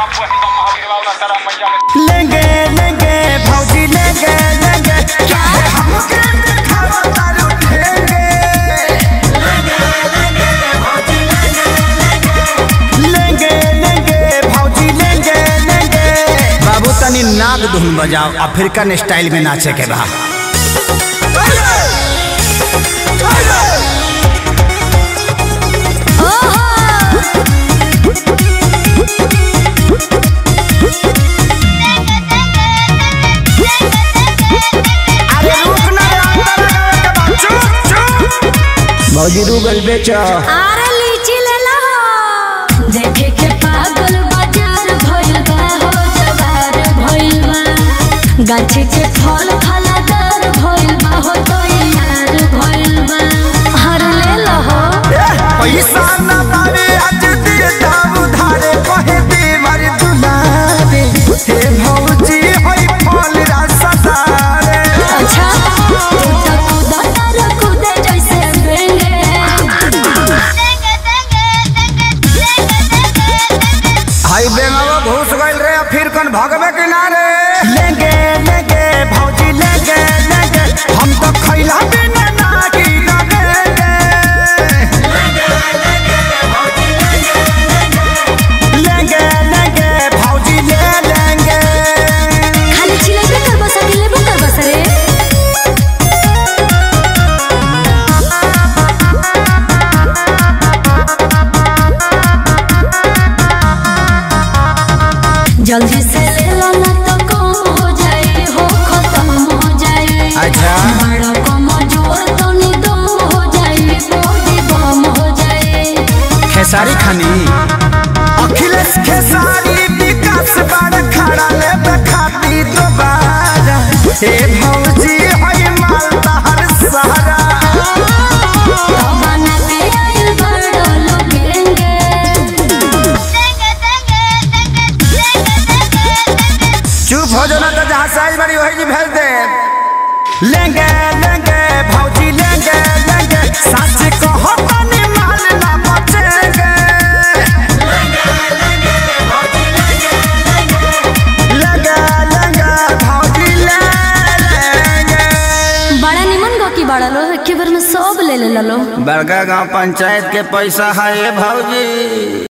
लेंगे लेंगे भौजी लेंगे लेंगे क्या है हमके दिखावा तारू ठेंगे लेंगे लेंगे भौजी लेंगे लेंगे बाबू तनी नाग धुन बजाओ अफ्रीकन स्टाइल में नाचे के बा अरे रुक ना रे, अंदर लगावे के बा। चुप चुप भौजी रूगल बेचो आरे लीची ले ला देखे के पागल बाजार भइल बा हो जवार भइल बा गाछी के फल फलादार भइल बा हो तो यार भइल बा हर ले ला हो पैसा न पावे आज देता उधारे कहे देवर दुलारे हे भौजी होई फल रसदारे अच्छा तू तो कूदा तारा कूदे जैसे बेंगे हाई बेंगवा घुस गइल रे फिर कन भगवे किनारे लेंगे लेंगे भौजी लेंगे लेंगे हम तो खैला बिना नागी लगेंगे लेंगे लेंगे भौजी ले लेंगे खाली चिलेबे कर बस के लेबो कर बस रे जल्दी से ले लो ना तो कम हो जाए हो खत्म हो जाए अच्छा बड़ा कम जोर तो निदम हो जाए बॉडी बम हो जाए खेसारी खानी अखिलेश खेसारी विकास बड़ खड़ा ले खाती दोबारा हे भौजी होई मालदा हर सहारा बना के आइल बड़ो लोगेंगे चुप हो जाना तो जहाँ साइज बड़ी वही जी भेज दे लेंगे लेंगे भौजी लेंगे लेंगे सच कहो तनी माल ना बचेंगे लेंगे लेंगे भौजी ले लेंगे बड़ा निमन गो की बड़ा लो एक बार में सब ले ले लो बड़का गांव पंचायत के पैसा है भौजी